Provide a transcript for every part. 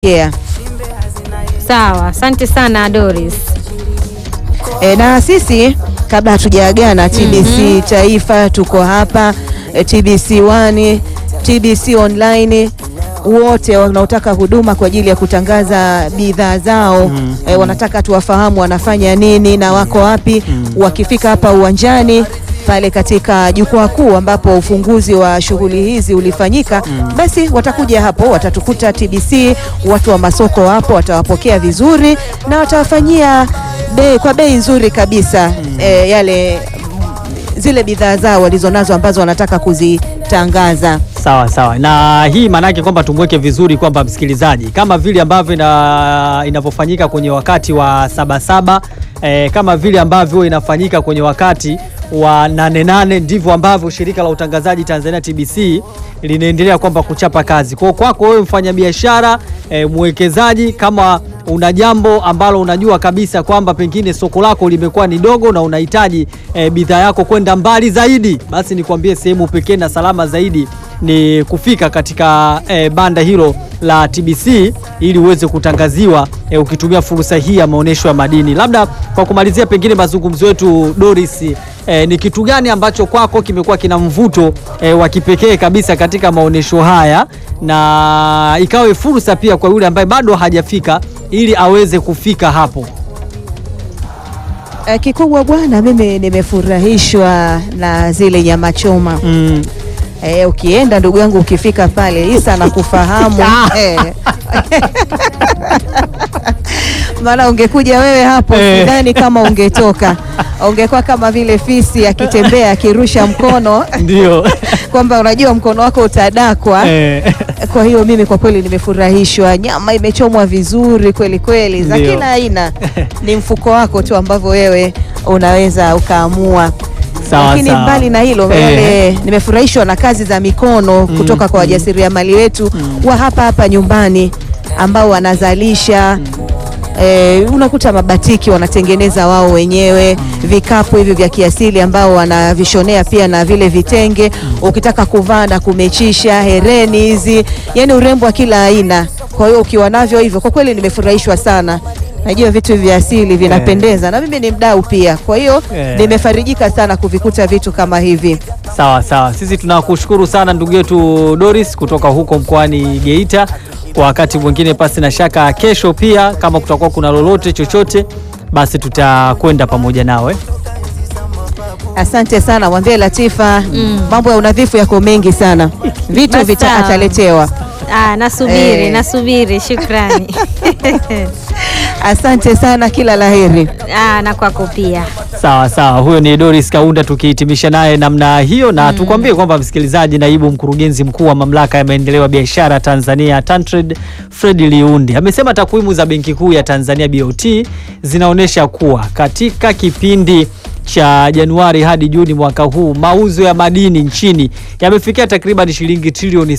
Yeah. Sawa, asante sana Doris. E, na sisi kabla hatujaagana TBC Taifa tuko hapa e, TBC 1 TBC online wote wanaotaka huduma kwa ajili ya kutangaza bidhaa zao e, wanataka tuwafahamu wanafanya nini na wako wapi. Wakifika hapa uwanjani pale katika jukwaa kuu ambapo ufunguzi wa shughuli hizi ulifanyika, basi watakuja hapo, watatukuta TBC, watu wa masoko wapo, watawapokea vizuri na watawafanyia bei kwa bei nzuri kabisa e, yale zile bidhaa zao walizonazo ambazo wanataka kuzitangaza. Sawa sawa, na hii maanake kwamba tumweke vizuri kwamba msikilizaji, kama vile ambavyo ina, inavyofanyika kwenye wakati wa Sabasaba eh, kama vile ambavyo inafanyika kwenye wakati wa nane nane, ndivyo ambavyo shirika la utangazaji Tanzania TBC linaendelea kwamba kuchapa kazi. Kwa kwako wewe mfanyabiashara eh, mwekezaji, kama una jambo ambalo unajua kabisa kwamba pengine soko lako limekuwa ni dogo na unahitaji eh, bidhaa yako kwenda mbali zaidi, basi nikwambie sehemu pekee na salama zaidi ni kufika katika eh, banda hilo la TBC ili uweze kutangaziwa eh, ukitumia fursa hii ya maonyesho ya madini. Labda kwa kumalizia, pengine mazungumzo yetu Doris, eh, ni kitu gani ambacho kwako kimekuwa kina mvuto eh, wa kipekee kabisa katika maonyesho haya na ikawe fursa pia kwa yule ambaye bado hajafika ili aweze kufika hapo? E, kikubwa bwana, mimi nimefurahishwa na zile nyama choma Mm. e, ukienda ndugu yangu, ukifika pale Isa nakufahamu e. maana ungekuja wewe hapo Eh. sidhani kama ungetoka, ungekuwa kama vile fisi akitembea akirusha mkono Ndio. kwamba unajua mkono wako utadakwa. Eh. Kwa hiyo mimi kwa kweli nimefurahishwa, nyama imechomwa vizuri kweli kweli, za Ndio. kila aina. Ni mfuko wako tu ambavyo wewe unaweza ukaamua. Sawa, Lakini sawa. mbali na hilo Eh. yale, nimefurahishwa na kazi za mikono kutoka kwa wajasiriamali wetu wa hapa hapa nyumbani ambao wanazalisha Eh, unakuta mabatiki wanatengeneza wao wenyewe, vikapu hivi vya kiasili ambao wanavishonea pia na vile vitenge, ukitaka kuvaa na kumechisha, hereni hizi, yani urembo wa kila aina. Kwa hiyo ukiwa navyo hivyo, kwa kweli nimefurahishwa sana. Najua vitu vya asili vinapendeza na mimi ni mdau pia, kwa hiyo Eh. nimefarijika sana kuvikuta vitu kama hivi. Sawa sawa, sisi tunakushukuru sana ndugu yetu Doris kutoka huko mkoani Geita. Kwa wakati mwingine, pasi na shaka, kesho pia kama kutakuwa kuna lolote chochote, basi tutakwenda pamoja nawe. Asante sana, mwambie Latifa mambo ya unadhifu yako mengi sana, vitu Basi vita sawa. ataletewa. Ah, nasubiri Eh. nasubiri, shukrani. Asante sana, kila laheri. Ah, na kwako pia. Sawa sawa, huyo ni Doris Kaunda tukihitimisha naye namna hiyo, na tukwambie kwamba msikilizaji, naibu mkurugenzi mkuu wa mamlaka ya maendeleo ya biashara Tanzania TanTrade Fred Liundi amesema takwimu za Benki Kuu ya Tanzania BOT zinaonyesha kuwa katika kipindi cha Januari hadi Juni mwaka huu mauzo ya madini nchini yamefikia takriban shilingi trilioni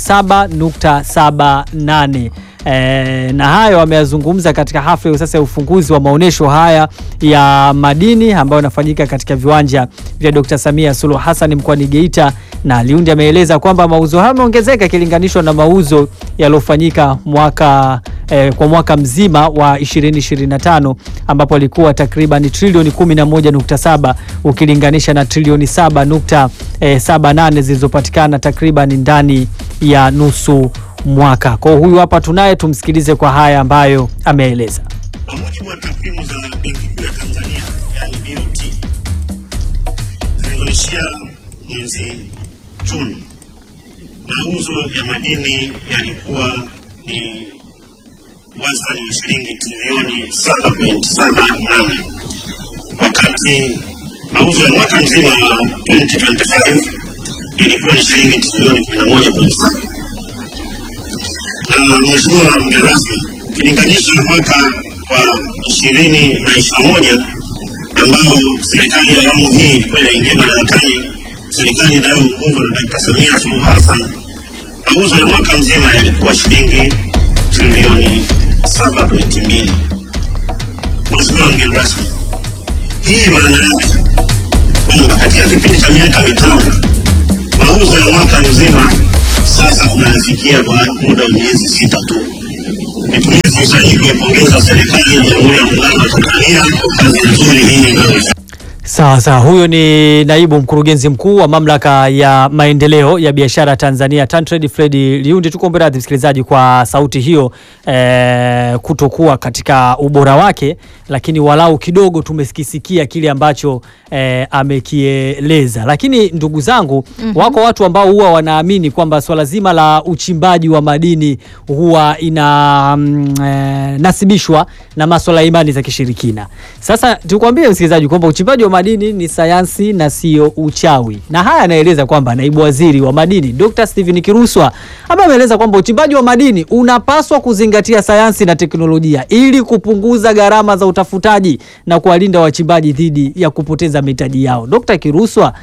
7.78. E, na hayo ameyazungumza katika hafla ya sasa ya ufunguzi wa maonyesho haya ya madini ambayo yanafanyika katika viwanja vya Dr. Samia Suluhu Hassan mkoani Geita, na Liundi ameeleza kwamba mauzo hayo yameongezeka ikilinganishwa na mauzo yaliyofanyika mwaka eh, kwa mwaka mzima wa 2025 ambapo alikuwa takriban trilioni 11.7 ukilinganisha na trilioni 7.78 zilizopatikana takriban ndani ya nusu mwaka. Kwa huyu hapa tunaye, tumsikilize kwa haya ambayo ameeleza. Kwa mujibu wa takwimu za Benki Kuu ya Tanzania yani BOT zilizoishia mwezi Juni, mauzo ya madini yalikuwa ni wastani wa shilingi trilioni 7.78 wakati mauzo ya mwaka mzima wa 2025 ilikuwa ni shilingi trilioni 11.7 na mheshimiwa mgeni rasmi, ukilinganisha mwaka wa ishirini na ishirini na moja ambao serikali ya awamu hii ilikuwa inaingia madarakani, serikali inayoongozwa na Dkt. Samia Suluhu Hassan, mauzo ya mwaka mzima yalikuwa shilingi trilioni saba pointi mbili. Mheshimiwa mgeni rasmi, hii maana yake kwamba katika kipindi cha miaka mitano mauzo ya mwaka mzima sasa tunafikia kwa muda wa miezi sita tu Nitumie fursa hii kuipongeza serikali ya Jamhuri ya Muungano wa Tanzania kwa kazi nzuri hii inayoifanya. Sawa sawa, huyo ni naibu mkurugenzi mkuu wa mamlaka ya maendeleo ya biashara Tanzania TanTrade, Fredi Liundi. Tukuombe radhi msikilizaji kwa sauti hiyo eh, kutokuwa katika ubora wake, lakini walau kidogo tumekisikia kile ambacho eh, amekieleza. Lakini ndugu zangu, wako watu ambao huwa wanaamini kwamba swala zima la uchimbaji wa madini huwa ina mm, eh, nasibishwa na maswala ya imani za kishirikina. Sasa tukwambie msikilizaji kwamba uchimbaji wa madini ni sayansi na sio uchawi, na haya anaeleza kwamba naibu waziri wa madini Dr. Steven Kiruswa ambaye ameeleza kwamba uchimbaji wa madini unapaswa kuzingatia sayansi na teknolojia ili kupunguza gharama za utafutaji na kuwalinda wachimbaji dhidi ya kupoteza mitaji yao. Dr. Kiruswa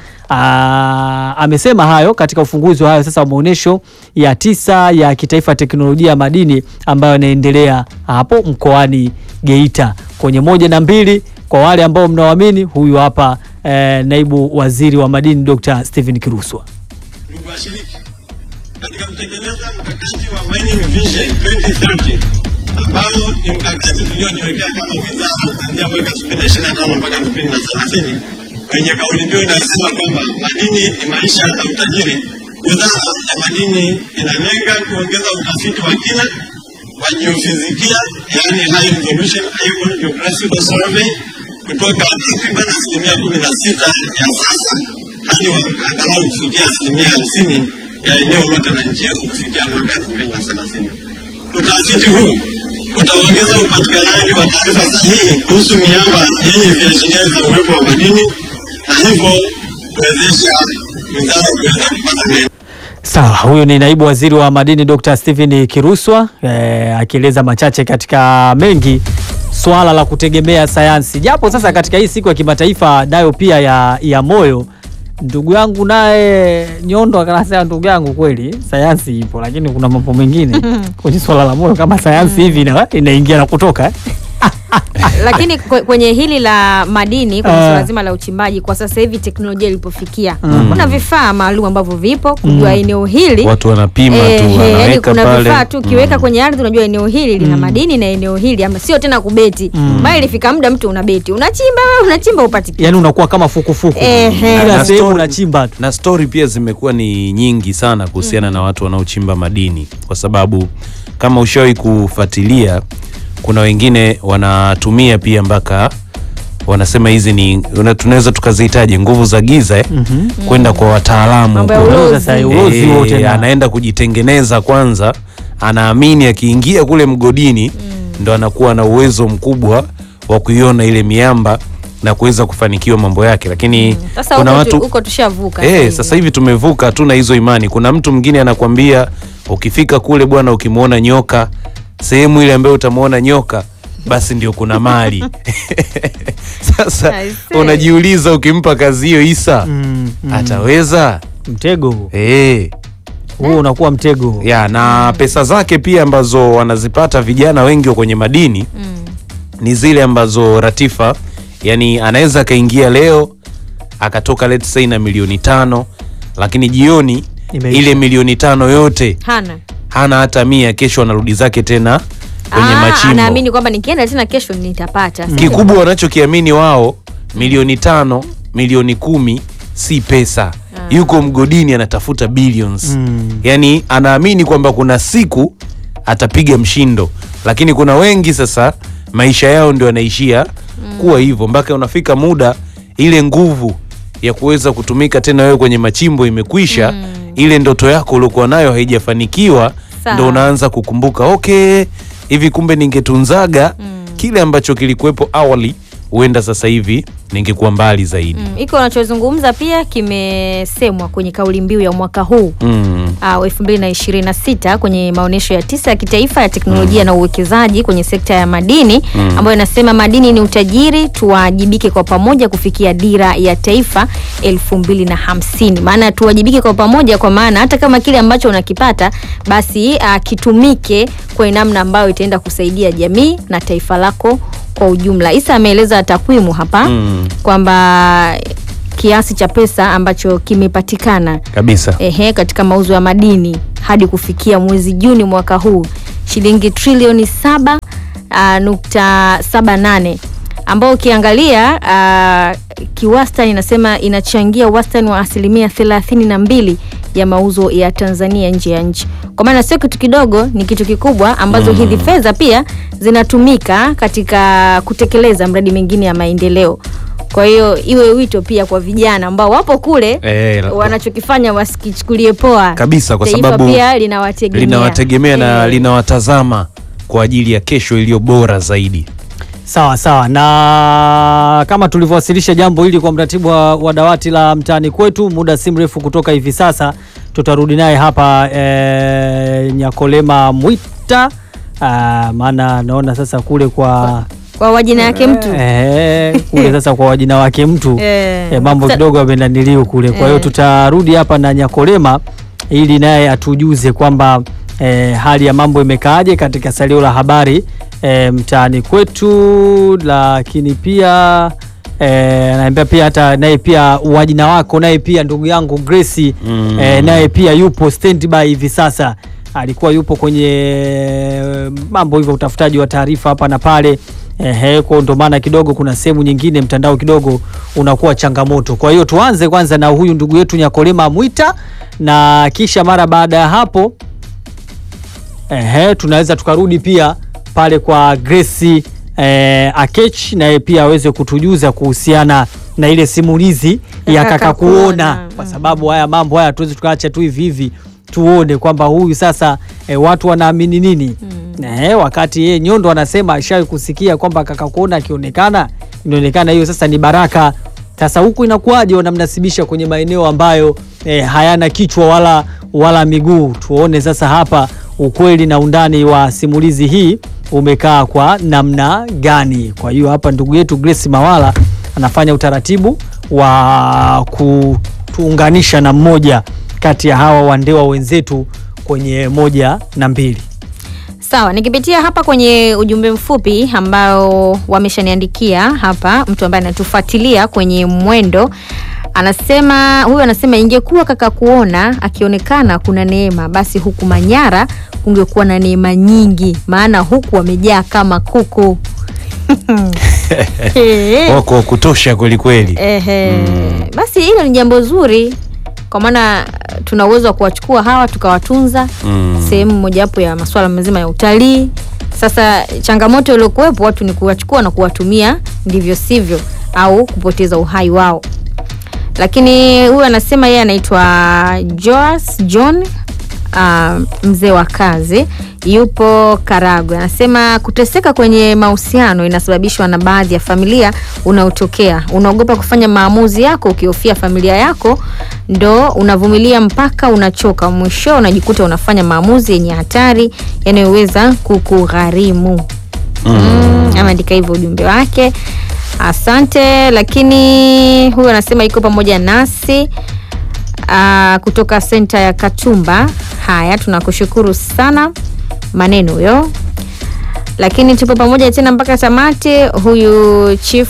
aa, amesema hayo katika ufunguzi wa hayo sasa wa maonyesho ya tisa ya kitaifa ya teknolojia ya madini ambayo yanaendelea hapo mkoani Geita kwenye moja na mbili. Kwa wale ambao mnaoamini, huyu hapa eh, naibu waziri wa madini Dr. Steven Kiruswa. Ndugu washiriki, katika kutekeleza mkakati wa Mining Vision 2030 ambao ni mkakati tuliojiwekea kama wizara kuanzia mwaka 2025 mpaka 2030 wenye kauli mbiu inayosema kwamba madini ni maisha na utajiri. Wizara ya madini inalenga kuongeza utafiti wa kina wa jiofizikia, yaani high resolution area geographical survey kutoka takriban asilimia kumi na sita ya sasa hadi angalau kufikia asilimia hamsini ya eneo lote la nchi yetu kufikia mwaka elfu mbili na thelathini. Utafiti huu utaongeza upatikanaji wa taarifa sahihi kuhusu miamba yenye viashiria vya uwepo wa madini na hivyo kuwezesha wizara kuweza kupata maendeleo Sawa, huyu ni naibu waziri wa madini Dr. Steven Kiruswa eh, akieleza machache katika mengi swala la kutegemea sayansi, japo sasa katika hii siku ya kimataifa nayo pia ya, ya moyo ndugu yangu naye Nyondo akanasema, ndugu yangu, kweli sayansi ipo, lakini kuna mambo mengine kwenye swala la moyo kama sayansi hivi ina- inaingia na kutoka eh? Lakini kwe- kwenye hili la madini kwenye Ah. suala zima la uchimbaji kwa sasa hivi teknolojia ilipofikia, kuna vifaa maalum ambavyo vipo kujua eneo hili watu wanapima Eh, tu eh, yaani wanaweka kuna pale vifaa tu ukiweka kwenye ardhi unajua eneo hili lina madini na eneo hili ama sio tena kubeti bali ilifika muda mtu unabeti unachimba wewe unachimba upati kitu. Yani unakuwa kama fukufuku Ehe. kila Na sehemu story- unachimba tu. na stori pia zimekuwa ni nyingi sana kuhusiana na watu wanaochimba madini, kwa sababu kama ushawahi kufuatilia, kuna wengine wanatumia pia mpaka wanasema hizi ni una- tunaweza tukazihitaji nguvu za giza eh, kwenda kwa wataalamu Mambo ya huko. ulozi. Sasa ulozi Eh, wote na- anaenda kujitengeneza kwanza, anaamini akiingia kule mgodini ndo anakuwa na uwezo mkubwa wa kuiona ile miamba na kuweza kufanikiwa mambo yake, lakini Sasa kuna huko watu tu- huko tushavuka Eh, hivi. sasa hivi tumevuka, hatuna hizo imani. Kuna mtu mwingine anakwambia ukifika kule bwana, ukimwona nyoka sehemu ile ambayo utamwona nyoka basi ndio kuna mali. Sasa I see. unajiuliza ukimpa kazi hiyo Isa Mm, mm. ataweza? Mtego huo. Eh, huo unakuwa mtego ya na pesa zake pia ambazo wanazipata vijana wengi wa kwenye madini ni zile ambazo Ratifa, yani anaweza akaingia leo akatoka let's say na milioni tano, lakini jioni Imeisha. ile milioni tano yote hana hana hata mia, kesho anarudi zake tena kwenye Ah, machimbo. anaamini kwamba nikienda tena kesho nitapata Sio? Kikubwa wanachokiamini wao, milioni tano, milioni kumi si pesa. Yuko mgodini anatafuta billions. Mm. Yani anaamini kwamba kuna siku atapiga mshindo, lakini kuna wengi sasa maisha yao ndio yanaishia kuwa hivyo, mpaka unafika muda ile nguvu ya kuweza kutumika tena wewe kwenye machimbo imekwisha. Ile ndoto yako uliokuwa nayo haijafanikiwa, Sawa. ndo unaanza kukumbuka okay, hivi kumbe ningetunzaga kile ambacho kilikuwepo awali, huenda sasa hivi ningekuwa mbali zaidi. Mm, hiko unachozungumza pia kimesemwa kwenye kauli mbiu ya mwaka huu Mm. uh, 2026 kwenye maonyesho ya tisa ya kitaifa ya teknolojia na uwekezaji kwenye sekta ya madini ambayo inasema madini ni utajiri, tuwajibike kwa pamoja kufikia dira ya taifa 2050. Maana tuwajibike kwa pamoja, kwa maana hata kama kile ambacho unakipata basi uh, kitumike kwa namna ambayo itaenda kusaidia jamii na taifa lako kwa ujumla. Isa ameeleza takwimu hapa Mm. kwamba kiasi cha pesa ambacho kimepatikana Kabisa. ehe, katika mauzo ya madini hadi kufikia mwezi Juni mwaka huu shilingi trilioni saba uh, nukta saba nane ambao ukiangalia uh, kiwastani inasema inachangia wastani wa asilimia thelathini na mbili ya mauzo ya Tanzania nje ya nchi. Kwa maana sio kitu kidogo, ni kitu kikubwa ambazo hizi fedha pia zinatumika katika kutekeleza mradi mingine ya maendeleo. Kwa hiyo iwe wito pia kwa vijana ambao wapo kule Eh, la- wanachokifanya wasikichukulie poa Kabisa, kwa Taifa sababu pia linawategemea linawategemea na Eh. linawatazama kwa ajili ya kesho iliyo bora zaidi. Sawa sawa, na kama tulivyowasilisha jambo hili kwa mratibu wa, wa dawati la mtaani kwetu, muda si mrefu kutoka hivi sasa tutarudi naye hapa e, Nyakolema Mwita. Ah, maana naona sasa kule kwa kwa wajina yake mtu eh, kule sasa kwa wajina wake mtu Eh. eh, mambo Sa- kidogo yamenaniliu kule. Kwa hiyo Eh. tutarudi hapa na Nyakolema ili naye atujuze kwamba eh, hali ya mambo imekaaje katika salio la habari eh, mtaani kwetu, lakini pia eh, naambia pia hata naye pia wajina wako naye pia ndugu yangu Grace Mm. eh, naye pia yupo standby hivi sasa alikuwa yupo kwenye eh, mambo hivyo utafutaji wa taarifa hapa na pale ehe, kwa ndo maana kidogo kuna sehemu nyingine mtandao kidogo unakuwa changamoto. Kwa hiyo tuanze kwanza na huyu ndugu yetu Nyakolema Mwita, na kisha mara baada ya hapo ehe, tunaweza tukarudi pia pale kwa Grace eh, Akech naye pia aweze kutujuza kuhusiana na ile simulizi ya Ya kaka kaka kuona, kuona. kwa sababu haya mambo haya tuwezi tukaacha tu hivi hivi tuone kwamba huyu sasa e, watu wanaamini nini eh, wakati yeye Nyondo anasema ashawahi kusikia kwamba kaka kuona akionekana inaonekana hiyo sasa ni baraka. Sasa huku inakuwaje wanamnasibisha kwenye maeneo ambayo e, hayana kichwa wala, wala miguu? Tuone sasa hapa ukweli na undani wa simulizi hii umekaa kwa namna gani. Kwa hiyo hapa ndugu yetu Grace Mawala anafanya utaratibu wa kutuunganisha na mmoja kati ya hawa wandewa wenzetu kwenye moja na mbili. Sawa, nikipitia hapa kwenye ujumbe mfupi ambao wameshaniandikia hapa, mtu ambaye anatufuatilia kwenye mwendo anasema, huyu anasema ingekuwa kaka kuona akionekana kuna neema, basi huku Manyara kungekuwa na neema nyingi, maana huku wamejaa kama kuku. Eh. Wako wa kutosha kweli kweli. Ehe. Basi hilo ni jambo zuri kwa maana tuna uwezo wa kuwachukua hawa tukawatunza Mm. sehemu mojawapo ya masuala mazima ya utalii. Sasa changamoto iliyokuwepo watu ni kuwachukua na kuwatumia ndivyo sivyo, au kupoteza uhai wao. Lakini huyu anasema yeye anaitwa Joas John uh, mzee wa kazi yupo Karagwe. Anasema kuteseka kwenye mahusiano inasababishwa na baadhi ya familia unaotokea. Unaogopa kufanya maamuzi yako ukihofia familia yako, ndo unavumilia mpaka unachoka, mwisho unajikuta unafanya maamuzi yenye hatari yanayoweza kukugharimu. Mm, ameandika hivyo ujumbe wake. Asante. Lakini huyu anasema iko pamoja nasi ah, kutoka senta ya Katumba. Haya, tunakushukuru sana, maneno huyo. Lakini tupo pamoja tena mpaka tamati. Huyu chief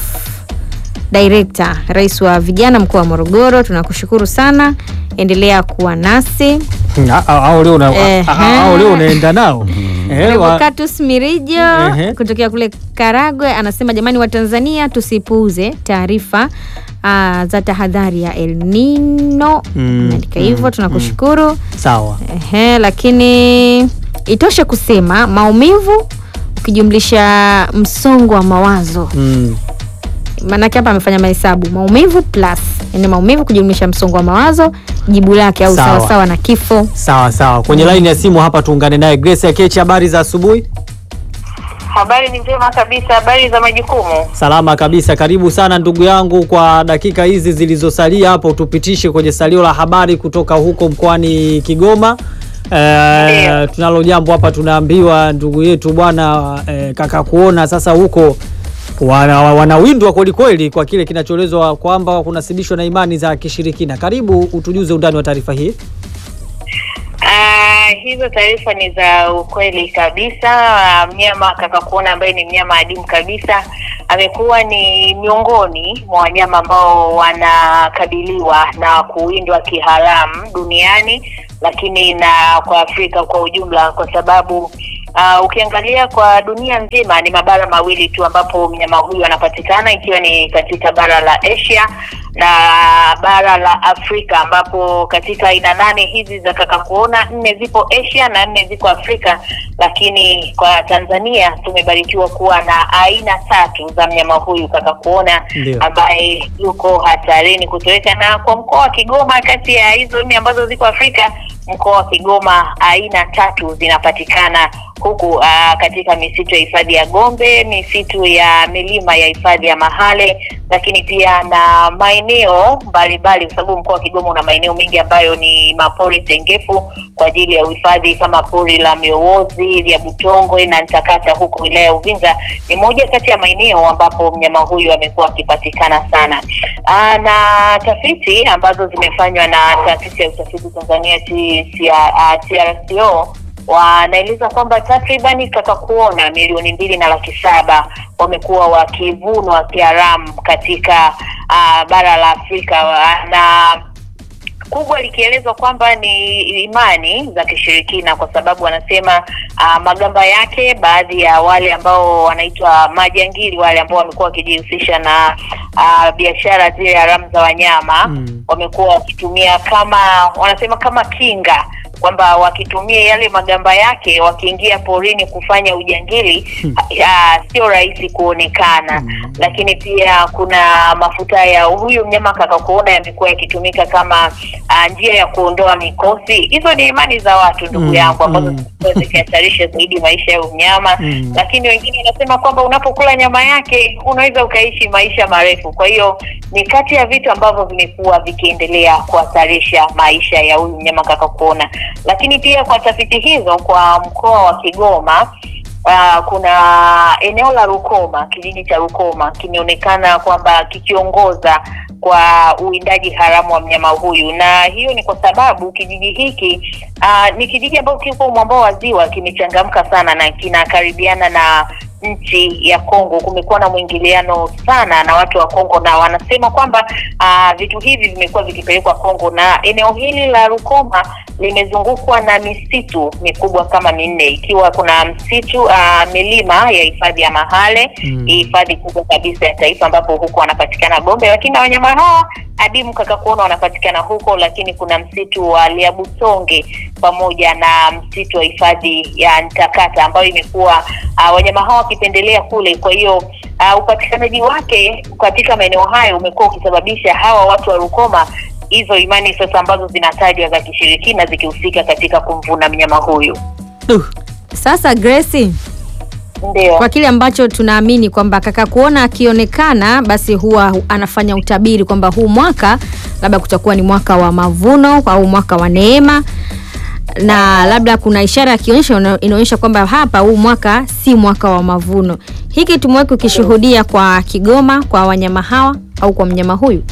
director, rais wa vijana mkoa wa Morogoro, tunakushukuru sana, endelea kuwa nasi. A- a- Au leo una- Ehe. a- a- au leo unaenda nao Eh, wa- Revocatus Mirijo Ehe. kutokea kule Karagwe anasema jamani, wa Tanzania tusipuuze taarifa ah, za tahadhari ya El Nino. Mm, Ameandika hivyo, tunakushukuru. sawa Ehe, lakini itoshe kusema maumivu ukijumlisha msongo wa mawazo mm. maanake hapa amefanya mahesabu maumivu plus yani maumivu kujumlisha msongo wa mawazo jibu lake au Sawa. sawasawa na kifo sawa sawa kwenye laini ya simu hapa tuungane naye Grace Akechi habari za asubuhi Habari ni njema kabisa. Habari za majukumu? salama kabisa karibu sana ndugu yangu kwa dakika hizi zilizosalia hapo tupitishe kwenye salio la habari kutoka huko mkoani Kigoma Eh, Ndiyo. tunalo jambo hapa tunaambiwa ndugu yetu bwana eh, kaka kuona sasa huko wana- wanawindwa kwelikweli kwa kile kinachoelezwa kwamba kunasibishwa na imani za kishirikina karibu utujuze undani wa taarifa hii Ah, hizo taarifa ni za ukweli kabisa. Ah, Mnyama kaka kuona ambaye ni mnyama adimu kabisa amekuwa ni miongoni mwa wanyama ambao wanakabiliwa na kuwindwa kiharamu duniani, lakini na kwa Afrika kwa ujumla, kwa sababu Uh, ukiangalia kwa dunia nzima ni mabara mawili tu ambapo mnyama huyu anapatikana ikiwa ni katika bara la Asia na bara la Afrika ambapo katika aina nane hizi za kakakuona nne zipo Asia na nne ziko Afrika, lakini kwa Tanzania tumebarikiwa kuwa na aina tatu za mnyama huyu kakakuona Ndio. ambaye yuko hatarini kutoweka, na kwa mkoa wa Kigoma kati ya hizo nne ambazo ziko Afrika mkoa wa Kigoma aina tatu zinapatikana huku uh, katika misitu ya hifadhi ya Gombe, misitu ya milima ya hifadhi ya Mahale, lakini pia na maeneo mbalimbali, kwa sababu mkoa wa Kigoma una maeneo mengi ambayo ni mapori tengefu kwa ajili ya uhifadhi kama pori la Miowozi, lya Butongwe na Ntakata huko wilaya ya Uvinza. Ni moja kati ya maeneo ambapo mnyama huyu amekuwa akipatikana sana. Aa, na tafiti ambazo zimefanywa na taasisi ya utafiti Tanzania TRCO wanaeleza kwamba takribani kakakuona milioni mbili na laki saba wamekuwa wakivunwa kiharamu katika uh, bara la Afrika wa- na kubwa likielezwa kwamba ni imani za kishirikina, kwa sababu wanasema uh, magamba yake, baadhi ya wale ambao wanaitwa majangili, wale ambao wamekuwa wakijihusisha na uh, biashara zile haramu za wanyama Mm. wamekuwa wakitumia kama wanasema kama kinga kwamba wakitumia yale magamba yake wakiingia porini kufanya ujangili ah, sio rahisi kuonekana Mm. lakini pia kuna mafuta ya huyu mnyama kakakuona yamekuwa yakitumika kama ah, njia ya kuondoa mikosi hizo ni imani za watu ndugu Mm, yangu ambazo mm. zimekuwa zikihatarisha zaidi maisha ya mnyama Mm. lakini wengine wanasema kwamba unapokula nyama yake unaweza ukaishi maisha marefu kwa hiyo ni kati ya vitu ambavyo vimekuwa vikiendelea kuhatarisha maisha ya huyu mnyama kakakuona lakini pia kwa tafiti hizo kwa mkoa wa Kigoma Uh, kuna eneo la Rukoma, kijiji cha Rukoma kimeonekana kwamba kikiongoza kwa uwindaji haramu wa mnyama huyu, na hiyo ni kwa sababu kijiji hiki uh, ni kijiji ambacho kiko mwambao wa ziwa, kimechangamka sana na kinakaribiana na nchi ya Kongo. Kumekuwa na mwingiliano sana na watu wa Kongo, na wanasema kwamba uh, vitu hivi vimekuwa vikipelekwa Kongo, na eneo hili la Rukoma limezungukwa na misitu mikubwa kama minne, ikiwa kuna msitu uh, milima ya hifadhi ya Mahale Mm. hii hifadhi kubwa kabisa ya taifa ambapo huko wanapatikana Gombe, lakini na wanyama hawa adimu kakakuona wanapatikana huko, lakini kuna msitu wa Liabutonge pamoja na msitu wa hifadhi ya Ntakata ambayo imekuwa uh, wanyama hawa wakipendelea kule. Kwa hiyo uh, upatikanaji wake katika maeneo hayo umekuwa ukisababisha hawa watu wa Rukoma hizo imani sasa ambazo zinatajwa za kishirikina zikihusika katika kumvuna mnyama huyu. Duh. Sasa Grace, Ndio. kwa kile ambacho tunaamini kwamba kaka kuona akionekana basi huwa anafanya utabiri kwamba huu mwaka labda kutakuwa ni mwaka wa mavuno au mwaka wa neema na labda kuna ishara akionyesha ina- inaonyesha kwamba hapa huu mwaka si mwaka wa mavuno. Hiki tumewahi kukishuhudia kwa Kigoma kwa wanyama hawa au kwa mnyama huyu.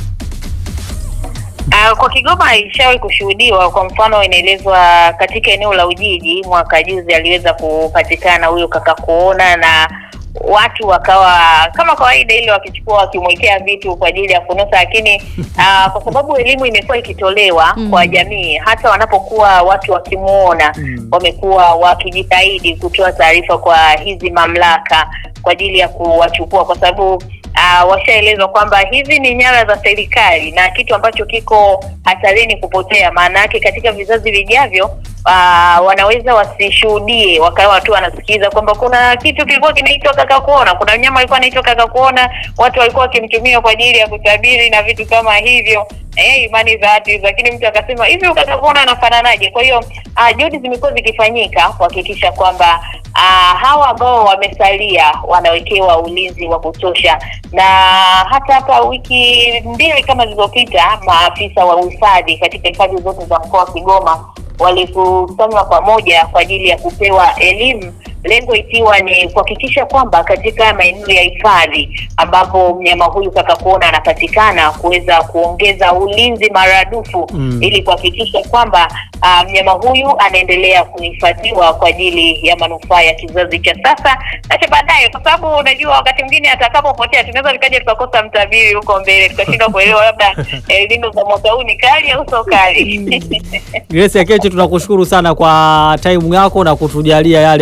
Uh, kwa Kigoma ilishawahi kushuhudiwa. Kwa mfano, inaelezwa katika eneo la Ujiji mwaka juzi aliweza kupatikana huyo kaka kuona na watu wakawa kama kawaida ile wakichukua wakimwekea vitu kwa ajili ya kunusa, lakini uh, kwa sababu elimu imekuwa ikitolewa Mm. kwa jamii, hata wanapokuwa watu wakimuona Mm. wamekuwa wakijitahidi kutoa taarifa kwa hizi mamlaka kwa ajili ya kuwachukua kwa sababu uh, washaelezwa kwamba hizi ni nyara za serikali na kitu ambacho kiko hatarini kupotea. Maana yake katika vizazi vijavyo uh, wanaweza wasishuhudie, wakawa tu wanasikiza kwamba kuna kitu kilikuwa kinaitwa kaka kuona, kuna mnyama alikuwa anaitwa kaka kuona, watu walikuwa wakimtumia kwa ajili ya kutabiri na vitu kama hivyo eh, imani za watu hizo, lakini mtu akasema hivi ukataka kuona anafananaje? Kwa hiyo uh, juhudi zimekuwa zikifanyika kuhakikisha kwamba uh, hawa ambao wamesalia wanawekewa ulinzi wa kutosha, na hata hapa wiki mbili kama zilizopita, maafisa wa uhifadhi katika hifadhi zote za mkoa wa Kigoma walikusanywa pamoja kwa ajili ya kupewa elimu lengo ikiwa ni kuhakikisha kwamba katika maeneo ya hifadhi ambapo mnyama huyu kaka kuona anapatikana kuweza kuongeza ulinzi maradufu Mm. ili kuhakikisha kwamba ah, mnyama huyu anaendelea kuhifadhiwa kwa ajili ya manufaa ya kizazi cha sasa na cha baadaye, kwa sababu unajua wakati mwingine atakapopotea tunaweza tukaja tukakosa mtabiri huko mbele tukashindwa kuelewa labda eh, lindo za mwaka huu ni kali au sio kali. Grace Akeche tunakushukuru sana kwa time yako na kutujalia yale ambayo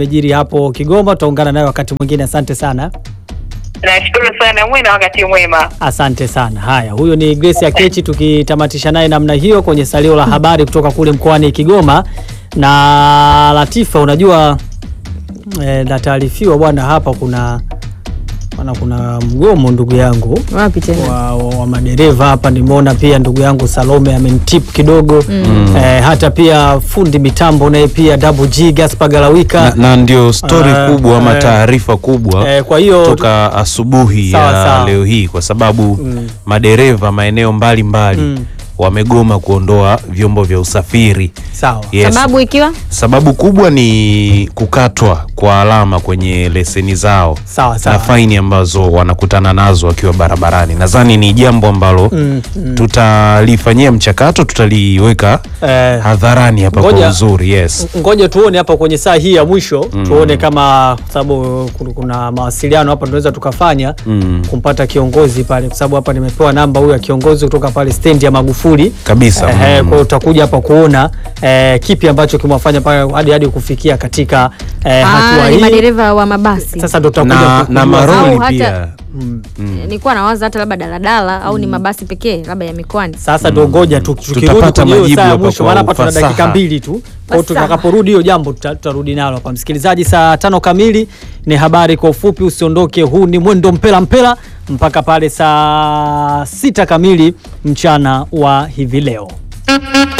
yamejiri hapo Kigoma. Tutaungana naye wakati mwingine. Asante sana. Nashukuru sana, mwe na wakati mwema. Asante sana. Haya, huyo ni Grace Akechi tukitamatisha naye namna hiyo kwenye salio la habari kutoka kule mkoani Kigoma. Na Latifa, unajua eh, nataarifiwa bwana, hapa kuna bwana, kuna mgomo ndugu yangu Wapi tena? wa, wa, wa madereva hapa. Nimeona pia ndugu yangu Salome amenitip kidogo eh, hata pia fundi mitambo naye pia Double G Gaspar Galawika na, na ndio stori Eh, kubwa ama eh. taarifa kubwa eh, kwa hiyo toka asubuhi Sawa, ya sawa. leo hii kwa sababu madereva maeneo mbalimbali Mm. wamegoma kuondoa vyombo vya usafiri sawa yes. Sababu ikiwa Sababu kubwa ni kukatwa kwa alama kwenye leseni zao sawa na sawa. faini ambazo wanakutana nazo wakiwa barabarani. Nadhani ni jambo ambalo Mm, mm. tutalifanyia mchakato, tutaliweka Eh, hadharani hapa Ngoja- kwa uzuri. Yes. ngoja tuone hapa kwenye saa hii ya mwisho tuone kama kwa sababu kuna- kuna mawasiliano hapa tunaweza tukafanya Mm. kumpata kiongozi pale, kwa sababu hapa nimepewa namba huyu ya kiongozi kutoka pale stendi ya Magufuli Kabisa. Eh, Mm. kwa hiyo utakuja hapa kuona eh, kipi ambacho kimewafanya pale hadi hadi kufikia katika eh, hatua ah, ni hii. madereva wa mabasi. Sasa ndo tutakuja na, ku- na kujua maroli Au hata- pia Mm. Nilikuwa nawaza hata labda daladala au ni mabasi pekee labda ya mikoani. Sasa ndo ngoja tu- tukirudi Tutapata kwenye hiyo majibu saa ya hapa mwisho, kwa maana hapa tuna ufasaha. dakika mbili tu. Kwa hiyo Ufasaha. tutakaporudi hiyo jambo tuta- tutarudi nalo hapa. Msikilizaji, saa tano kamili ni habari kwa ufupi, usiondoke. Huu ni mwendo mpela mpela mpaka pale saa sita kamili mchana wa hivi leo.